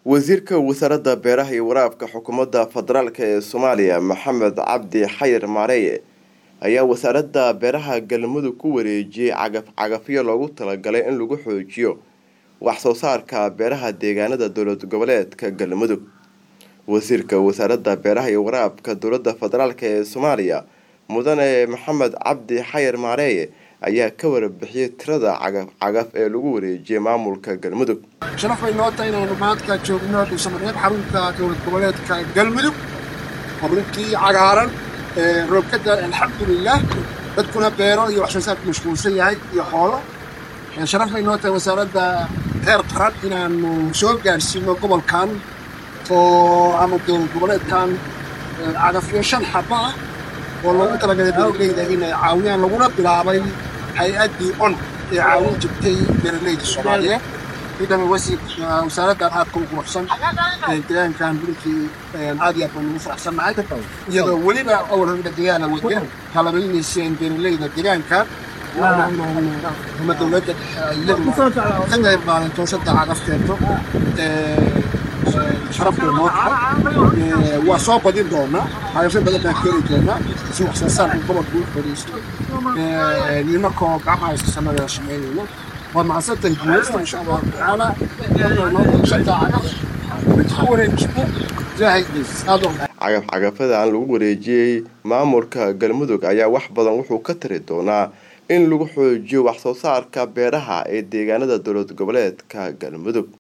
wasiirka wasaaradda beeraha iyo waraabka xukuumadda federaalk ee soomaaliya maxamed cabdi xayir maareeye ayaa wasaaradda beeraha galmudug ku wareejiyey cagaf cagafyo loogu talagalay in lagu xoojiyo wax soo saarka beeraha deegaanada dowlad goboleedka galmudug wasiirka wasaaradda beeraha iyo waraabka dowladda federaalk ee soomaaliya mudane maxamed cabdi xayir maareeye ayaa ka warbixiyey tirada cagaf cagaf ee lagu wareejiyey maamulka galmudug sharaf bay noo tahay inaanu maadka joogno dhuusamareeb xarunta dowlad goboleedka galmudug xaruntii cagaaran roobkada alxamdulilah dadkuna beero iyo wax soo saarku mashquulsan yahay iyo xoolo sharaf bay noo tahay wasaaradda heer qaran inaanu soo gaarsiino gobolkan oo ama dowlad goboleedkan cagafyo shan xaba ah oo loogu talagalay beeraleyda inay caawiyaan laguna bilaabay hay-addii on ee caawin jirtay beeraleyda soomaaliyeed ciidama wasiir wasaaraddan aadka u quruxsan deegaankan runtii aad iyo aad baan ugu faraxsannahay iyadoo weliba awal horida deegaana wada kalabaynayseen beeraleyda deegaanka ama dowladda iyadu ka qayb qaadanto sadda cagafteento sharafta noo tahay waa soo badin doonaa cagafyo badan baan keeni doonaa si wax soo saarka gobolka u fadhiisto nimankoo gacmaha iska samada shaqeynayno waa macsantahay guuleysta insha allahu tacaala cagaf cagafada aan lagu wareejiyey maamulka galmudug ayaa wax badan wuxuu ka tari doonaa in lagu xoojiyo wax soo saarka beeraha ee deegaanada dowlad goboleedka galmudug